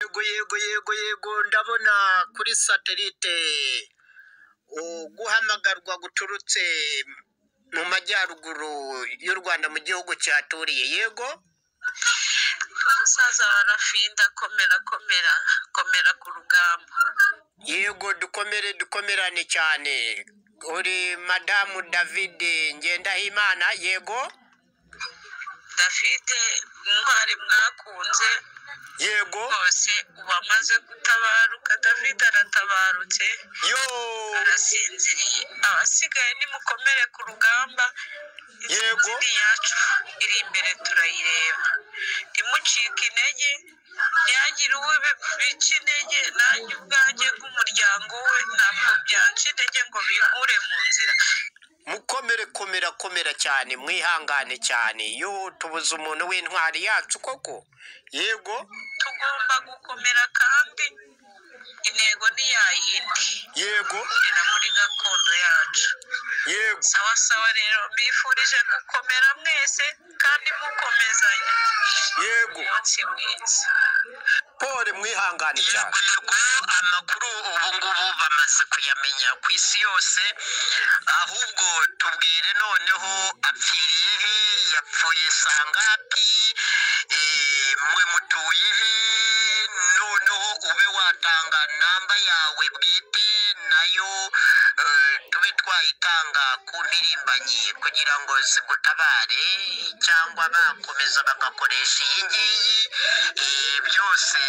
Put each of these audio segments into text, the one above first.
yego yego yego yego ndabona kuri satelite guhamagarwa guturutse mu majyaruguru y'u rwanda mu gihugu cyaturiye yego umusaza wa rafinda komera komera komera ku rugamba yego dukomere dukomerane cyane uri madamu david ngendahimana yego dafite intwari mwakunze yego rwose ubu amaze gutabaruka david aratabarutse yo arasinziriye abasigaye nimukomere ku rugamba Yego. intsinzi yacu iri imbere turayireba ntimucike intege ntihagire uwo bi- bica intege nanjye ubwanjye bw'umuryango we ntabwo byanca intege ngo binkure mu nzira mukomere komera komera cyane mwihangane cyane yo tubuze umuntu w'intwari yacu koko yego tugomba gukomera kandi intego ni ya yindi yego kurira muri gakondo yacu yego sawa sawa rero mbifurije gukomera mwese kandi mukomezanye yego umunsi mwiza pole mwihangane cyane yego amakuru ubu ngubu bamaze kuyamenya ku isi yose ahubwo tubwire noneho apfiriye he yapfuye sangapi eh, mwe mutuye he noneho ube watanga namba yawe bwite nayo eh, tube twayitanga ku mpirimbanyi kugira ngo zigutabare cyangwa bakomeza bagakoresha iyi ngiyi eh, byose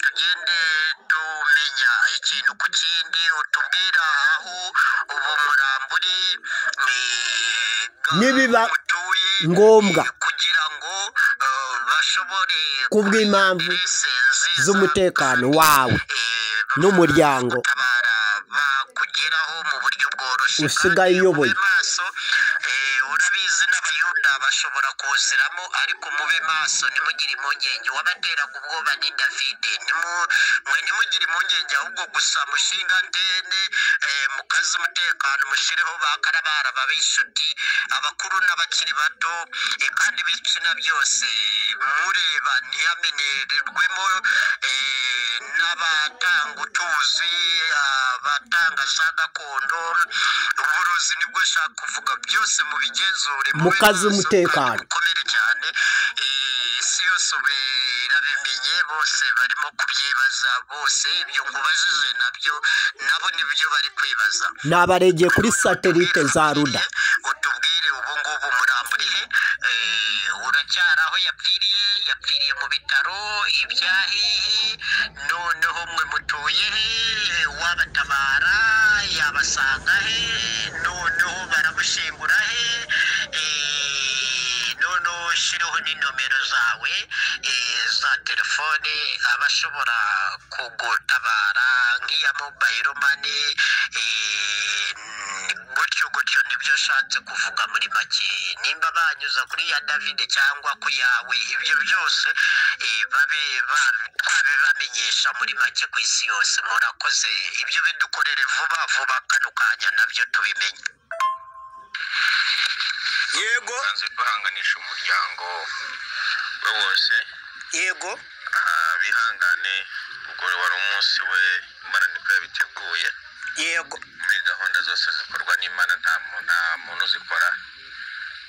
tugende tumenya ikintu ku kindi utubwira aho ubu muramburi Nibiba mutuye ngombwa. eh, kugira ngo eh, bashobore Kubw'impamvu kugira interese nziza z'umutekano wawe eh, n'umuryango gutabara bakugeraho mu buryo bworoshye Usigaye kandi uyoboye. mube maso eh, urabizi n'abayuda bashobora kuziramo ariko mube maso ntimugire impungenge wabateraga ubwoba ni davide Nimu- mwe ntimugire impungenge ahubwo gusa mushinga antene eh, mukaze umutekano mushireho ba karabara babe inshuti abakuru n'abakiri bato eh, kandi ibitsina byose mureba ntiyamenererwemo eh, n'abatanga utuzi abatanga za gakondo uburozi nibwo ushaka kuvuga byose mubigenzure mube Mukaze maso, umutekano. kandi mukomere cyane Eh, isi yose ubu irabimenye bose barimo kubyibaza bose ibyo nkubajije nabyo nabo nibyo bari kwibaza n'abaregiye kuri satelite za ruda utubwire ubu ngubu muramburiye uracyari aho yapfiriye yapfiriye mu bitaro ibya hehe noneho mwe mutuye he wabatabara yabasanga he noneho baramushingura he Eh, noneho shiraho ni nomero zawe eh, za telefone abashobora kugutabara nk'iya mobayiro mani eh, gutyo gutyo nibyo nshatse kuvuga muri make nimba banyuza kuri ya david cyangwa ku yawe ibyo byose eh, babe ba- twabibamenyesha muri make ku isi yose murakoze ibyo bidukorere vuba vuba kano kanya nabyo tubimenye yego tubanze duhanganisha umuryango we wose yego ah, bihangane ubwo wari umunsi we imana niko yabiteguye yego muri gahunda zose zikorwa n'imana nta mu- nta muntu uzikora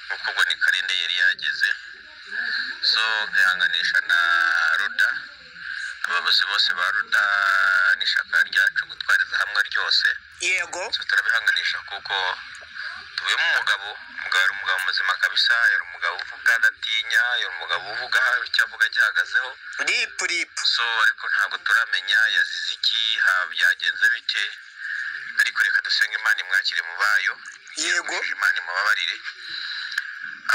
kuko ubwo ni karinde yari yageze so nkihanganisha na ruda abayobozi bose ba ruda n'ishyaka ryacu gutwariza hamwe ryose yego so turabihanganisha kuko tubemo umugabo umugabo yari umugabo muzima kabisa yari umugabo uvuga adatinya yari umugabo uvuga icyo avuga gihagazeho ripu ripu so ariko ntabwo turamenya yazize iki ha- byagenze bite ariko reka dusenge imana imwakire mu bayo yego imana imubabarire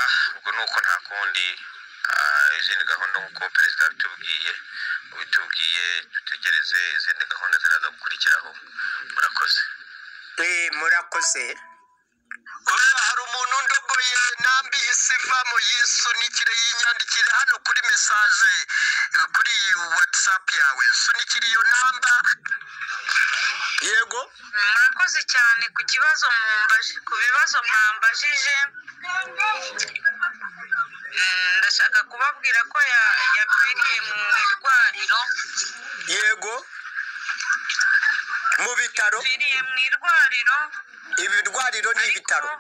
ah ubwo ni uko nta kundi ah, izindi gahunda nk'uko perezida yabitubwiye ubitubwiye dutegereze izindi gahunda ziraza gukurikiraho murakoze Eh, murakoze Oya, hari umuntu undogoye nambi isi ivamo yisunikire yinyandikire hano kuri mesaje eh, kuri iyi whatsapp yawe sunikire iyo namba yego murakoze cyane ku kibazo mwambaje ku bibazo mwambajije Mm, ndashaka kubabwira ko ya- yapfiriye mu irwariro yego mu bitaro yapfiriye mu irwariro ibirwariro ni ibitaro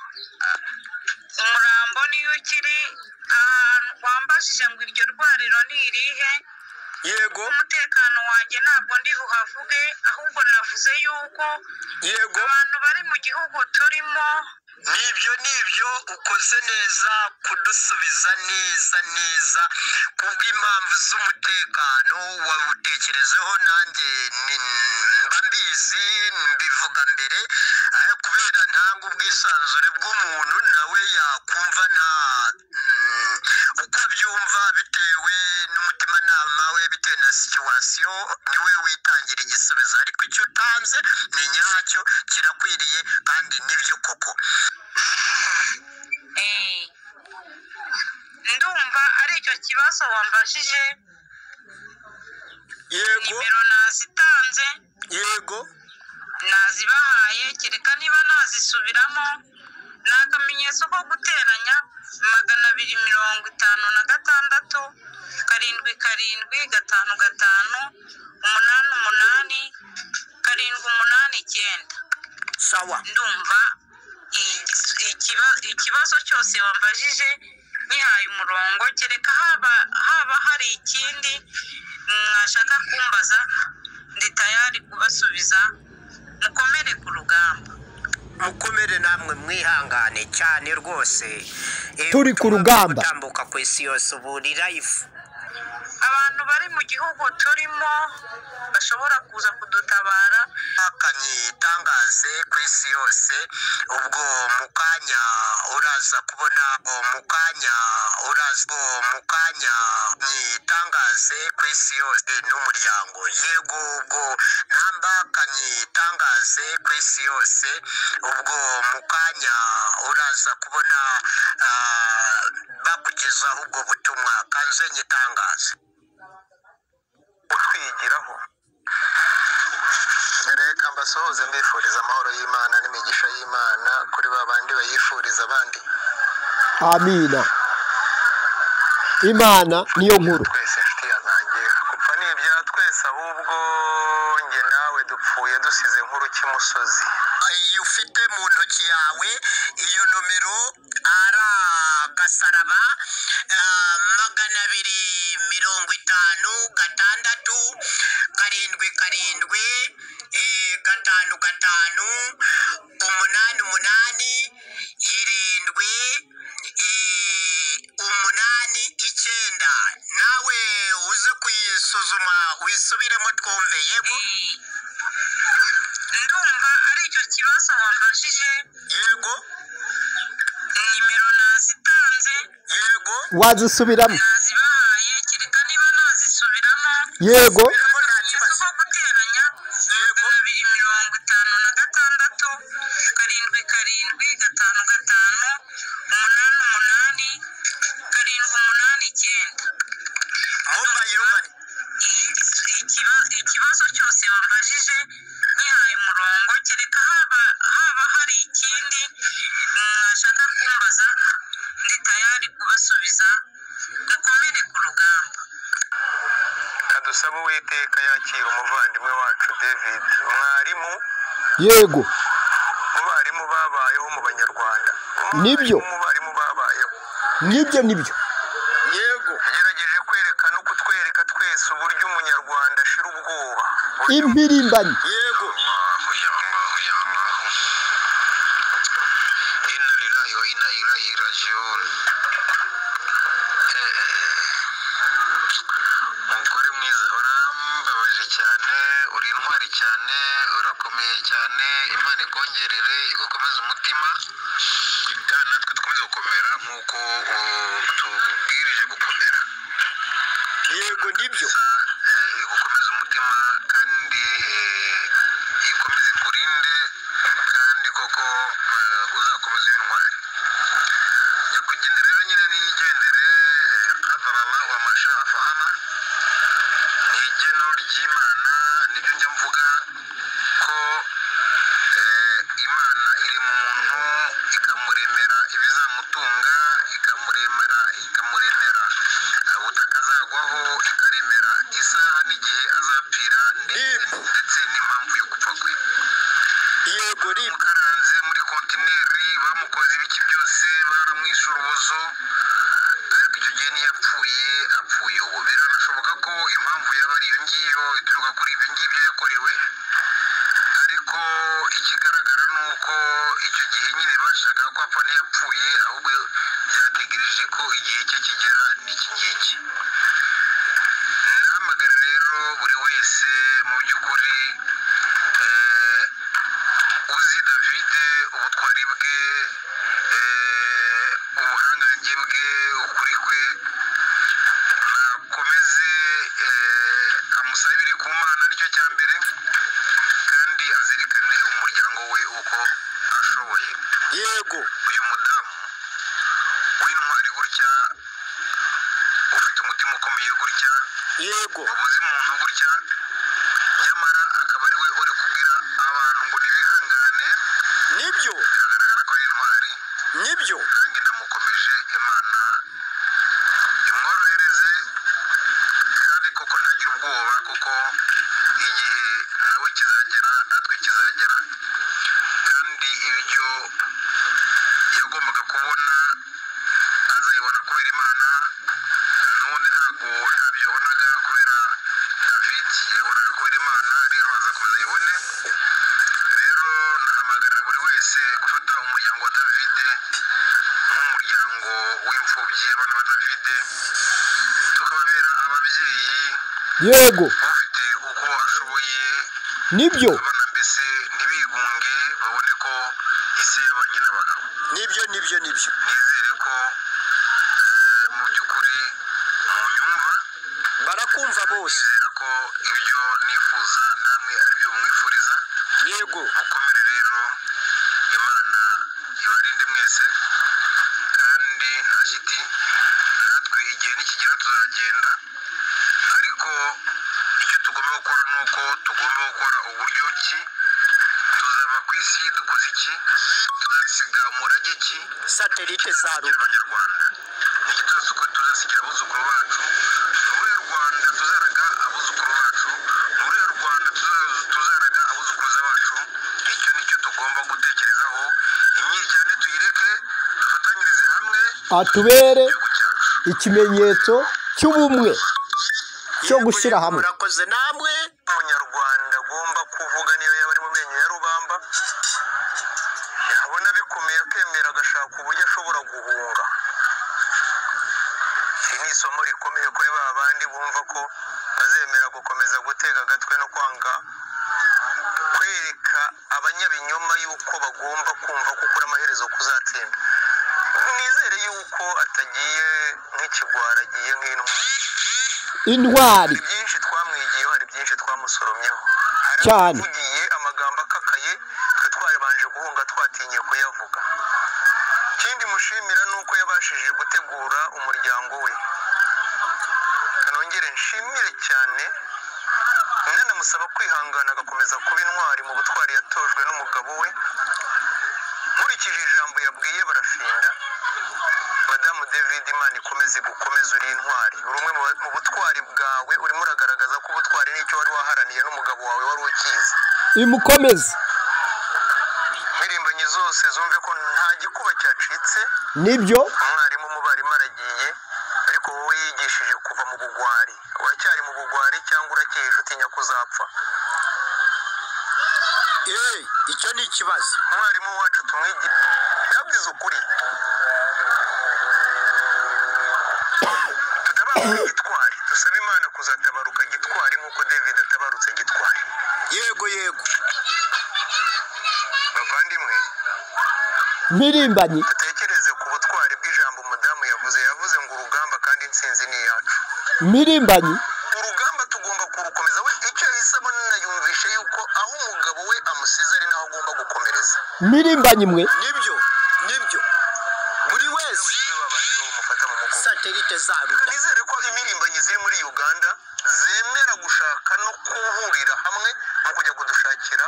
ariko umurambo niyo ukiri ahantu wambajije ngo iryo rwariro ni irihe yego umutekano wanjye ntabwo ndi buhavuge ahubwo navuze yuko yego abantu bari mu gihugu turimo nibyo nibyo ukoze neza kudusubiza neza neza kubw'impamvu z'umutekano wawutekerejeho nanjye ni- mba mbizi mbivuga mbere ariko kubera ntanga ubwisanzure bw'umuntu nawe yakumva nta mm, uko abyumva bitewe n'umutimanama we bitewe na situwasiyo niwe witangira igisubizo ariko icyo utanze ni nyacyo kirakwiriye kandi nibyo koko Eh, ndumva ari icyo kibazo wambajije yego nimero nazitanze yego nazibahaye kereka niba nazisubiramo ni akamenyetso ko guteranya magana abiri mirongo itanu na gatandatu karindwi karindwi gatanu gatanu umunani umunani karindwi umunani icyenda sawa ndumva igis- ikiba- ikibazo cyose wambajije nyihaye umurongo kereka haba haba hari ikindi mwashaka kumbaza ndi tayari kubasubiza mukomere ku rugamba mukomere namwe mwihangane cyane rwose Eh, Turi ku ubutumwa rugamba. buri gutambuka ku isi yose ubu ni life abantu bari mu gihugu turimo bashobora kuza kudutabara akanyi itangaze ku isi yose ubwo mu kanya uraza kubona ubwo mu kanya uraza ubwo mu kanya itangaze ku isi yose n'umuryango yego ubwo namba akanyi itangaze ku isi yose ubwo mu kanya uraza kubona ah, bakugezaho ubwo butumwa kanze nyitangaze utwigiraho reka mbasuhuze mbifuriza amahoro y'imana n'imigisha y'imana kuri ba bandi bayifuriza abandi amina imana niyo nkuru twese inshuti yanange gupfa ni ibya twese ahubwo njye nawe dupfuye dusize nkuru cy'imusozi iyo ufite mu ntoki yawe iyo nomero ari agasaraba ah, magana abiri mirongo itanu gatandatu karindwi karindwi eh, gatanu gatanu umunani umunani irindwi eh, umunani icyenda nawe uze kuyisuzuma wisubiremo twumve yego ndumva ari icyo kibazo wambajije yego nimero nazitanze yego wazisubiramo nazibahaye kereka niba nazisubiramo yego Birimo nta kibazo. Isoko guteranya Yego. magana abiri mirongo itanu na gatandatu karindwi karindwi gatanu gatanu umunani umunani karindwi umunani icyenda mobayiro mani Igis- ikiba- ikibazo cyose wambajije nyihaye umurongo kereka haba haba hari ikindi mwashaka kumbaza ndi tayari kubasubiza mukomere ku rugamba kadusaba uwiteka yakira umuvandimwe wacu david mwarimu yego mu barimu babayeho mu banyarwanda Nibyo. mu barimu babayeho nk'ibyo nibyo yego yagerageje kwerekana uko utwereka twese uburyo umunyarwanda ashira ubwoba impirimbanyi yego Allahu ya Allahu ya Allahu inna lillahi wa inna ilaihi rajiun Eh, umugore mwiza urambabaje cyane uri intwari cyane urakomeye cyane imana ikongerere igukomeze umutima kandi natwe dukomeze gukomera nk'uko uh, tubwirije gukomera yego nibyo gusa eh, igukomeze umutima kandi eh, ikomeze ikurinde kandi koko eh, uzakomeze iyo ntwari nyakugenda rero nyine niyigendere eh, kadarara wa mashaha fahama ni igeno ry'imana nibyo njya mvuga ko eh, imana iri mu muntu ikamuremera ibizamutunga icyo gihe nyine bashakaga ko apfa ntiyapfuye ahubwo byategereje ko igihe cye kigera n'iki ngiki nahamagara rero buri wese mu by'ukuri eh, uzi davide ubutwari bwe eh, ubuhangange bwe ukuri kwe akomeze amusabire ku mana nicyo cya mbere kandi azirikane umuryango we uko ashoboye yego uyu mudamu w'intwari gutya ufite umutima ukomeye gutya yego ubuze umuntu gutya nyamara akaba ari we uri kubwira abantu ngo ntibihangane nibyo biragaragara ko ari intwari nibyo nanjye namukomeje imana imworohereze kandi koko ntagire ubwoba kuko igihe nawe kizagera natwe kizagera kandi ibyo yagombaga kubona azayibona kubera imana n'ubundi ntabwo ntabyo yabonaga kubera david yabonaga kubera imana rero aza kuza ayibone rero nahamagarira buri wese gufata umuryango wa davide nk'umuryango w'imfubyi abana ba davide tukababera ababyeyi yego ufite uko ashoboye nibyo abana mbese ntibigunge babone ko isi y'abanye n'abagabo nibyo nibyo nibyo nizere ko eh, mu by'ukuri munyumva barakumva bose nizera ko ibyo nifuza namwe aribyo mwifuriza yego mukomere rero imana ibarinde mwese kandi nta shiti natwe igihe nikigera tuzagenda ariko icyo tugomba gukora ni uko tugomba gukora uburyo ki tuzaba ku isi dukoze iki tuzasiga umurage ki satelite za tuzasigira abanyarwanda niki tuzasuko tuzasigira abuzukuru bacu ni uruhe rwanda tuzaraga abuzukuru bacu ni uruhe rwanda tuza- tuzaraga abuzukuruza bacu icyo nicyo tugomba gutekerezaho imyiryane tuyireke dufatanyirize hamwe atubere igihugu cyacu ikimenyetso cy'ubumwe cyo gushyira hamwe murakoze namwe umunyarwanda agomba kuvuga niyo yaba ari mu menyo ya rubamba yabona bikomeye akemera agashaka uburyo ashobora guhunga iri ni isomo rikomeye kuri ba bandi bumva ko bazemera gukomeza gutega agatwe no kwanga kwereka abanyabinyoma yuko bagomba kumva ko ukuri amaherezo kuzatsinda nizere yuko atagiye nk'ikigwara agiye nk'intwari intwari hari byinshi twamwigiyeho hari byinshi twamusoromyeho Cyane. tugiye amagambo akakaye twe twabanje guhunga twatinye kuyavuga ikindi mushimira ni uko yabashije gutegura umuryango we nongere nshimire cyane nanamusaba kwihangana agakomeza kuba intwari mu butwari yatojwe n'umugabo we nkurikije ijambo yabwiye barafinda madamu david imana ikomeze gukomeza uri intwari uri umwe mu ba- mu butwari bwawe urimo uragaragaza ko ubutwari nicyo wari waharaniye n'umugabo wawe wari ukizi imukomeze impirimbanyi zose zumve ko nta gikuba cyacitse nibyo umwarimu umubarimu aragiye ariko wowe yigishije kuva mu bugwari uracyari mu bugwari cyangwa uracyihishe utinya kuzapfa Eh, icyo ni ikibazo umwarimu wacu tumwigire yabwize ukuri tutabaruka gitwari dusaba imana kuzatabaruka gitwari nk'uko david atabarutse gitwari yego yego bavandimwe mpirimbanyi dutekereze ku butwari bw'ijambo umudamu yavuze yavuze ngo urugamba kandi intsinzi ni iyacu mpirimbanyi urugamba tugomba kurukomeza we icyo yahisemo ninayumvishe yuko aho umugabo we amusize ari naho agomba gukomereza mpirimbanyi mwe nibyo nibyo buri wese niwe babanje bamufata mu mugongo satelite za ruda nizere ko impirimbanyi ziri muri uganda zemera gushaka no guhurira hamwe no kujya kudushakira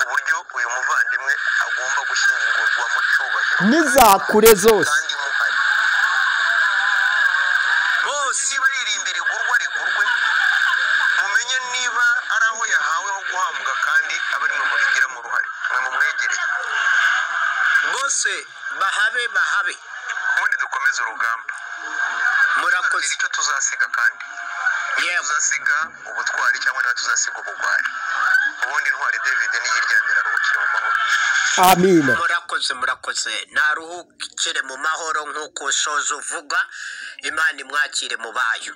uburyo uyu muvandimwe agomba gushyingurwa mu cyubahiro n'izakure zose kandi muhari bose niba ririmbi rigurwa rigurwe mumenye niba ari aho yahawe ho guhambwa kandi abari mu mubigiramo uruhare mwe mumwegereye bose bahabe bahabe ubundi dukomeze urugamba murakoze icyo tuzasiga kandi yewe tuzasiga ubutwari cyangwa niba tuzasiga ubugwari ubundi intwari david niyo iryamira aruhukire mu mahoro amina murakoze murakoze naruhukire mu mahoro nk'uko soza uvuga imana imwakire mu bayo